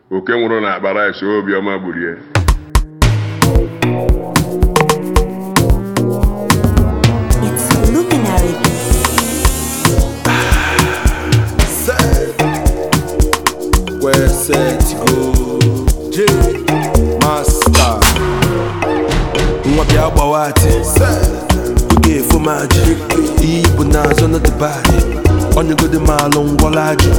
oke nwụrụ na akpa rice obiọma gburie It's luminary. Where set to go J Master Nwa bịa gbawa ati Oge efo m aji Iyi bụ n'azụ na dịbadị Onyegodi maalụ ngwọla ajụ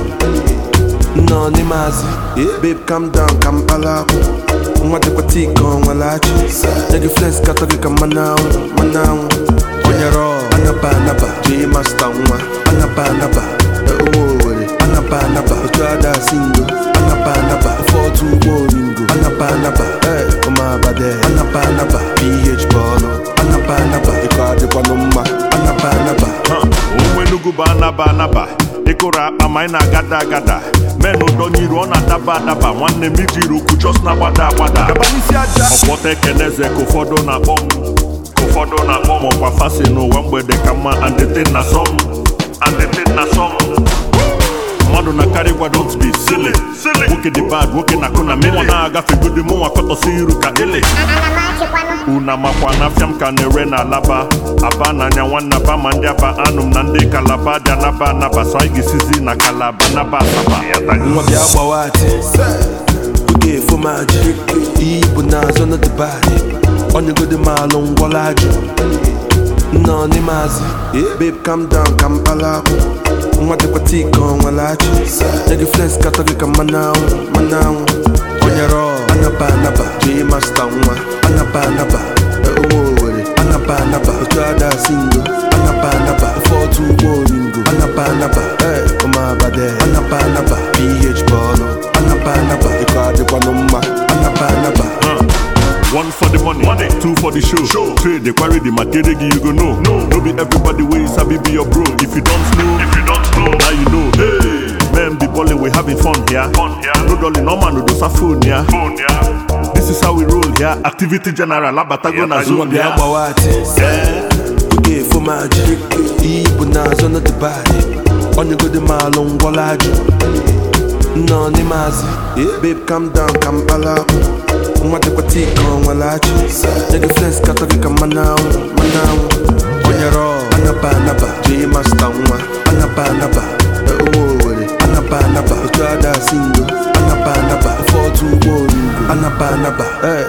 Nọ n'ime azị Babe calm down ka mkpala akwụ Nwa dịkwa tii ka ọ nwere achị Nye gị flex katọ gị ka mmanụ anwụ mmanụ anwụ Onyere ọ anaba anaba J Master nwa anaba anaba Ụmụ Owere anaba anaba Otu ada singo anaba anaba Ofe otu ụgbọ oringo anaba anaba Eh, ụmụ abade anaba anaba PH bọọlụ anaba anaba Ịkọ adịkwanụ mma anaba anaba onwe Enugu bụ anaba anaba ịkụrụ akpa ma anyị na-agada agada men ụdọnyiru ọ na-adaba adaba nwanne m ijiri ukwu jos na-agbada agbada ọkpọta ekeneze ka ụfọdụ na-akpọ m ka ụfọdụ na-akpọ m ọkwa fasi n'ụwa mgbede ka mma andetin na sọm andetin na sọm mmadụ na karị gwa don't be silly nwoke dị bad nwoke na-akụ na mmụọ na-agafe godi mụnwa kọtọsi iru ka ele una makwa na afịa m ka na-ere na alaba aba n'anya nwanne aba ma ndị aba anụ m na ndị kalaba dị anaba anaba so anyị ga-esizi na kalaba naba asaba nwa bịa gbawa ati oge efo m aji iyi bụ n'azụ na dịbadị onyegodi maalụ ngwọla ajụ nọ n'ime azị babe calm down ka mkpala akwụ nwa dịkwa tii ka ọ nwere achị nye gị flex katọ gị ka mmanụ anwụ mmanụ anwụ onyere ọ anaba anaba J Master nwa anaba anaba ụmụ Owere anaba anaba otu ada singo anaba anaba ofe otu ụgbọ oringo anaba anaba Eh, ụmụ abade anaba anaba PH bọọlụ anaba anaba ịkọ adịkwanụ mma anaba anaba One for the money, money. two for the show. show. Trade the quarry, the material you go know. No, no be everybody way sabi be your bro. If you don't know, if you don't know, now you know. Hey, man, be balling, we having fun here. Fun here. No dolly, no man, no do phone here. Phone here. This is how we roll here. Activity general, abatago na nwa zone bịa here. gbawa ati oge efo m aji iyi bụ n'azụ na dịbadị onyegodi maalụ ngwọla ajụ nọ n'ime azị babe calm down ka mkpala akwụ nwa dịkwa tii ka ọ nwere achị nye gị flex katọ gị ka mmanụ anwụ mmanụ anwụ onyere ọ anaba anaba J Master nwa anaba anaba ụmụ Owere anaba anaba otu ada singo anaba anaba ofe otu ụgbọ oringo anaba anaba Eh,